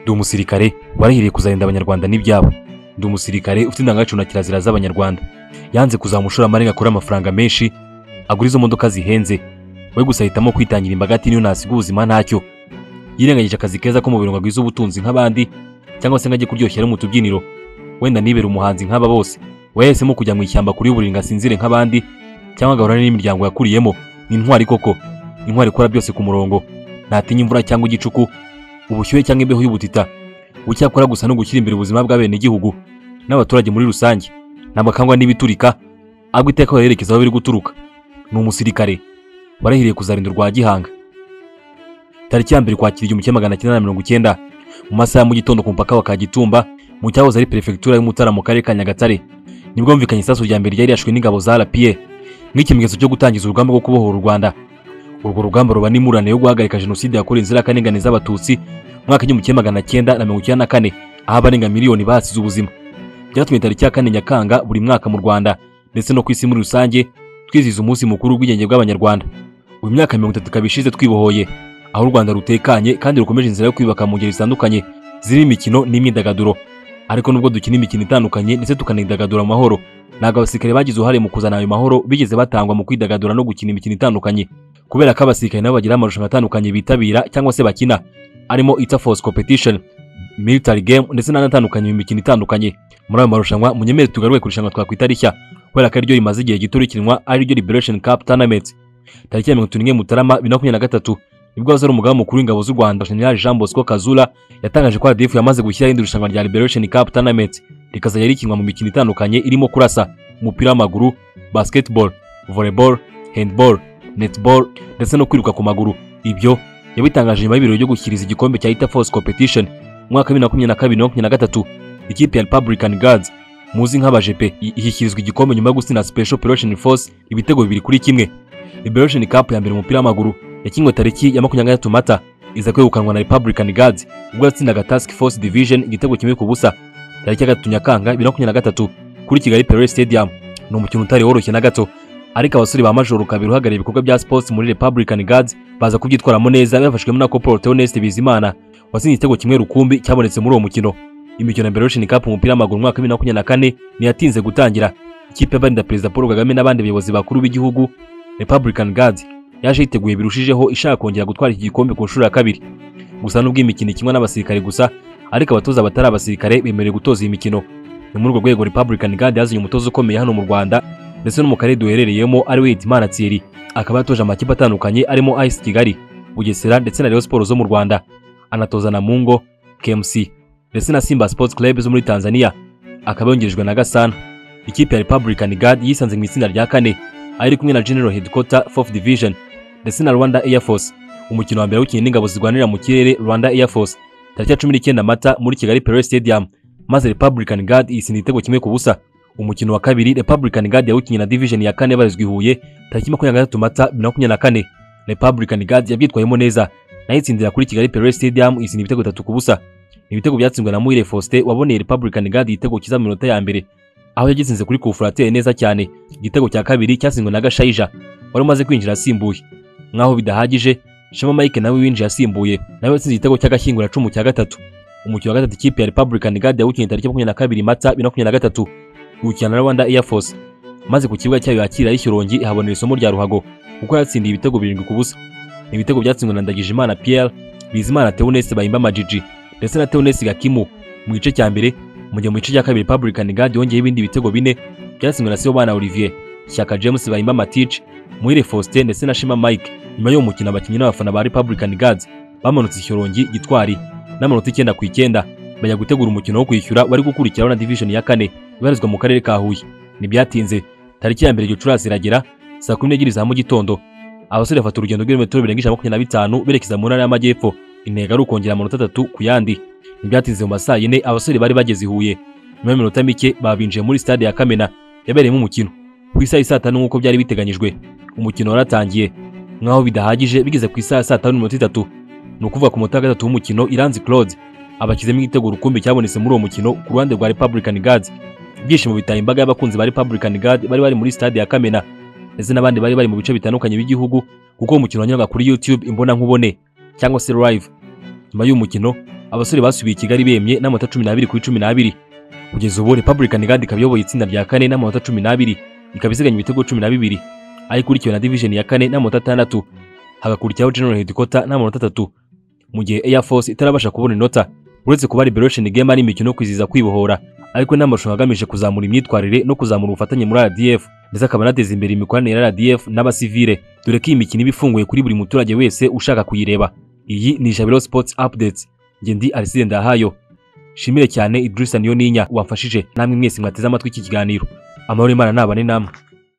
ndi umusirikare warahiriye kuzarinda abanyarwanda n'ibyabo ndi umusirikare ufite indangagaciro na kirazira z'abanyarwanda yanze kuzaba umushoramari ngo akore amafaranga menshi agura izo modoka zihenze we gusa ahitamo kwitangira imbaga ati niyo nasiga ubuzima ntacyo yirengagije akazi keza ko mu biro ngo agwize ubutunzi nk'abandi cyangwa se ngo ajye kuryoshya mu tubyiniro wenda nibere umuhanzi nk'aba bose we yahisemo kujya mu ishyamba kuri buriri ngo asinzire nk'abandi cyangwa agahorana n'imiryango yakuriyemo ni intwari koko intwari ikora byose ku murongo ntatinya imvura cyangwa igicuku ubushyuhe cyangwa imbeho y'ubutita icyakora gusa no gushyira imbere ubuzima bw'abenegihugu n'abaturage muri rusange ntabakangwa n'ibiturika ahubwo iteka barerekeza aho biri guturuka ni umusirikare warahiriye kuzarinda urwa gihanga tariki ya mbere ukwakira igihumbi kimwe magana cyenda na mirongo icyenda mu masaha ya mu gitondo ku mupaka wa kagitumba mu cyahoze ari perefegitura y'umutara mu karere ka nyagatare nibwo humvikanye isasu rya mbere ryari yashwe n'ingabo za rapiye nk'ikimenyetso cyo gutangiza urugamba rwo kubohora u rwanda urwo rugamba ruba n'imurane yo guhagarika jenoside yakorewe inzirakarengane z'abatutsi mu mwaka w'igihumbi kimwe magana cyenda na mirongo icyenda na kane aho abarenga miliyoni bahasize ubuzima byatumye tariki ya kane nyakanga buri mwaka mu rwanda ndetse no ku isi muri rusange twizihiza umunsi mukuru w'ubwigenge bw'abanyarwanda uyu myaka mirongo itatu ikaba ishize twibohoye aho u rwanda rutekanye kandi rukomeje inzira yo kwiyubaka mu ngeri zitandukanye zirimo imikino n'imyidagaduro ariko nubwo dukina imikino itandukanye ndetse tukanidagadura amahoro ntabwo abasirikare bagize uruhare mu kuzana ayo mahoro bigeze batangwa mu kwidagadura no gukina imikino itandukanye kubera ko abasirikare nabo bagira amarushanwa atandukanye bitabira cyangwa se bakina arimo ita force competition military game ndetse n'andi atandukanye mu mikino itandukanye muri ayo marushanwa munyemere tugaruke ku irushanwa twakwita rishya kubera ko ariryo rimaze igihe gito rikinwa ariryo liberation cup tournament tariki ya mirongo itatu n'imwe mutarama bibiri na makumyabiri na gatatu nibwo hazari umugaba mukuru w'ingabo z'u rwanda jenerali jean bosco kazura yatangaje ko radifu yamaze gushyiraho irindi rushanwa rya liberation cup tournament rikazajya rikinwa mu mikino itandukanye irimo kurasa umupira w'amaguru basketball volleyball handball netball ndetse no kwiruka ku maguru ibyo yabitangaje nyuma y'ibirori byo gushyikiriza igikombe cya ita force competition mu mwaka wa bibiri na makumyabiri na kabiri na makumyabiri na gatatu ikipe ya republican guards muzi nk'abajepe ishyikirizwa igikombe nyuma yo gutsinda special operation force ibitego bibiri kuri kimwe liberation cup ya mbere umupira w'amaguru yakinwe tariki ya makumyabiri na mata iza kwegukanwa na Republican Guards ubwo yatsindaga Task Force Division igitego kimwe ku busa tariki ya gatatu Nyakanga bibiri na makumyabiri na gatatu kuri Kigali Perez Stadium ni umukino utari woroshye na gato ariko abasore ba Majoro Kabiri uhagarariye ibikorwa bya sports muri Republican Guards baza kubyitwaramo neza bafashwemo na Corporal Theoneste Bizimana watsinze igitego kimwe rukumbi cyabonetse muri uwo mukino imikino ya Liberation Cup umupira w'amaguru mu mwaka wa bibiri na makumyabiri na kane ntiyatinze gutangira ikipe y'abarinda Perezida Paul Kagame n'abandi bayobozi bakuru b'igihugu Republican Guards yaje yiteguye birushijeho ishaka kongera gutwara iki gikombe ku nshuro ya kabiri gusa nubwo iyi mikino ikinwa n'abasirikare gusa ariko abatoza batari abasirikare bemerewe gutoza iyi mikino ni muri urwo rwego Republican Guard yazanye umutoza ukomeye hano mu Rwanda ndetse no mu karere duherereyemo ari we Hitimana Thierry akaba yatoje amakipe atandukanye arimo AS Kigali Bugesera ndetse na Rayon Sports zo mu Rwanda anatoza na Mungo KMC ndetse na Simba Sports Club zo muri Tanzania akaba yongerejwe na Gasana ikipe ya Republican Guard yisanze mu itsinda rya kane ari kumwe na General Headquarter 4th Division ndetse na Rwanda Air Force umukino wa mbere w'ikinye n'ingabo zirwanira mu kirere Rwanda Air Force tariki ya cumi n'icyenda mata muri Kigali Perez Stadium maze Republican Guard isinda igitego kimwe ku busa umukino wa kabiri Republican Guard yawukinye na Division ya kane barizwa i Huye tariki makumyabiri na mata bibiri na makumyabiri na kane Republican Guard yabyitwayemo neza nayo itsindira kuri Kigali Perez Stadium isinda ibitego bitatu ku busa ibitego byatsinzwe na Muhire Faustin waboneye Republican Guard igitego cyiza mu minota ya mbere aho yagitsinze kuri Kufrateri neza cyane igitego cya kabiri cyatsinzwe na Gashayija wari umaze kwinjira asimbuye nkaho bidahagije Shema Mike nawe winjiye asimbuye nawe yatsinze igitego cy'agashyingura cumu cya gatatu umukino wa gatatu ikipe ya Republican Guard yawukinnye tariki makumyabiri na kabiri Mata bibiri na makumyabiri na gatatu iwukina na Rwanda Air Force maze ku kibuga cyayo yakira y'Ishyorongi ihabonera isomo rya Ruhago kuko yatsindiye ibitego birindwi ku busa ibitego byatsinzwe na Ndagijimana Pierre Bizimana Theoneste Bayimba Majiji ndetse na Theoneste Gakimu mu gice cya mbere mu gihe mu gice cya kabiri Republican Guard yongeyeho ibindi bitego bine byatsinzwe na Sibomana Olivier Shyaka James Bayimba Matich Muhire Faustin ndetse na Shema Mike nyuma y'uwo mukino abakinnyi n'abafana ba Republican Guards bamanutse ishyorongi gitwari n'amanota icyenda ku icyenda bajya gutegura umukino wo kwishyura wari gukurikiraho na division ya kane ibarizwa mu karere ka Huye ntibyatinze tariki ya mbere Gicurasi iragera saa kumi n'ebyiri za mu gitondo abasore bafata urugendo rw'ibirometero birenga ijana makumyabiri na bitanu berekeza mu ntara y'amajyepfo intego ari ukongera amanota atatu ku yandi ntibyatinze mu masaa yine abasore bari bageze Huye nyuma y'iminota mike babinjiye muri stade ya Kamena yabereyemo umukino ku isaha saa tanu nk'uko byari biteganyijwe umukino waratangiye nkaho bidahagije bigeze ku isaha saa tanu n'iminota itatu ni ukuvuga ku munota wa gatatu w'umukino iranzi claude abashyizemo igitego rukumbi cyabonetse muri uwo mukino ku ruhande rwa republican guard ibyishimo bitaye imbaga y'abakunzi ba republican guard bari bari muri stade ya kamena ndetse n'abandi bari bari mu bice bitandukanye by'igihugu kuko uwo mukino wanyuraga kuri youtube imbonankubone cyangwa se live nyuma y'uwo mukino abasore basubiye i Kigali bemye n'amanota cumi n'abiri kuri cumi n'abiri kugeza ubu Republican Guard ikaba iyoboye itsinda rya kane n'amanota cumi n'abiri ikaba isiganya ibitego cumi na bibiri aho ikurikiwe na division ya kane n'amanota atandatu hagakurikiraho General Headquarter n'amanota atatu mu gihe Air Force itarabasha kubona inota uretse kuba Liberation Game ari imikino yo kwizihiza kwibohora ariko n'amarushanwa agamije kuzamura imyitwarire no kuzamura ubufatanye muri RDF ndetse akaba anateza imbere imikoranire ya RDF n'abasivile dore ko iyi mikino iba ifunguye kuri buri muturage wese ushaka kuyireba iyi ni Jabiro Sports Updates njye ndi Aristide Ndahayo shimire cyane Idrissa Niyoninya wamfashije namwe mwese mwateze amatwi iki kiganiro amahoro y'Imana nabane namwe